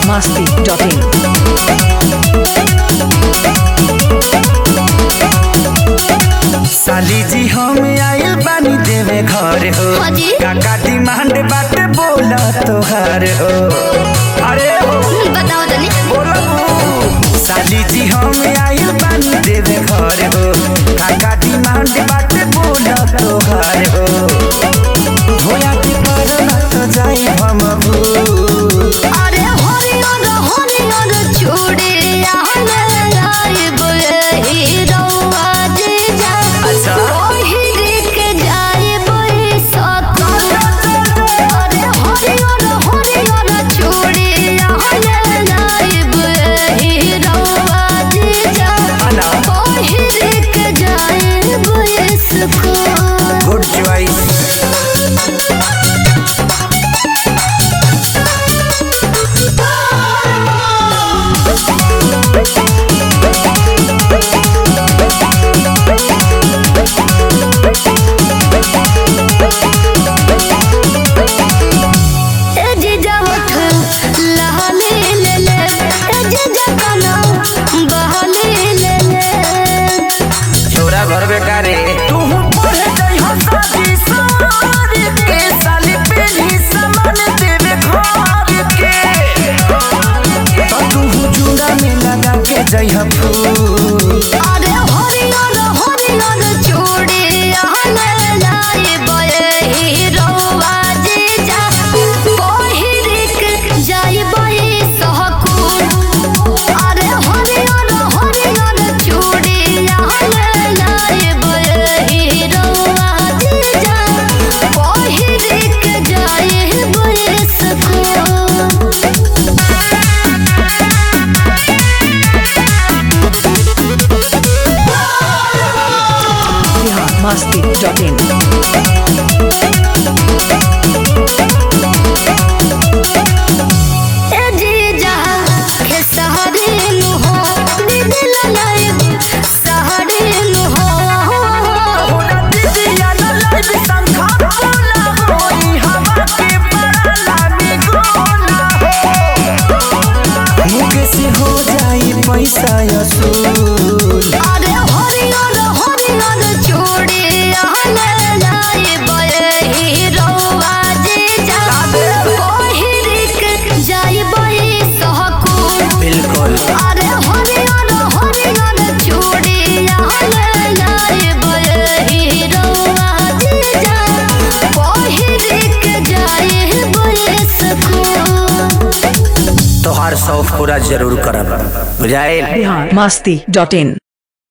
masti.in. साली जी हम आइल बानी देवे घर हो हाजी। काका डिमांड बाटे बोला तोहार हो अरे हो बताओ तनी बोलो साली जी हम आइल बानी देवे घर हो काका डिमांड बाटे बोला तोहार हो भोया की परना तो जाई हम भू अरे हरियर हरियर चूड़ी आहले लाइब हीरोआ जे जा अच्छा। ओहिरी के जाइब सकल अरे हरियर हरियर चूड़ी आहले लाइब हीरोआ जे जा अना ओहिरी के जाइब सकल गुड चॉइस ए जीजा उठ लहले ले ले ए जीजा कना बहले ले ले छोरा घर बेकारे तू पढ़े जाई हो शादी सारी के साली पेली सामान देवे घर के तो तू जुड़ा में लगा के जाई हो फूल अरे हरियर हरियर चूड़ी आहले लाई बये हीरोवा जीजा पहिरिक जाई बये सहकुल अरे हरियर हरियर चूड़ी आहले लाई बये हीरोवा जीजा पहिरिक जाई बये सकूल Bihar masti.in. ए जीजा के सहरे नु हो दिल लाइब सहरे नु हो होना दीदिया न लाइव संखा बोला होई हवा के बड़ा लामी गोला हो मुके से हो जाई पैसा असूल अरे हरियर हरियर चूड़ी आहले लाइब हीरोवा जीजा पहिरिक जाइब सहकुल बिल्कुल अरे हरियर हरियर चूड़ी आहले लाइब हीरोवा जीजा पहिरिक जाइब सकूल तोहार शौक पूरा जरूर करब बुझाइल Bihar masti.in.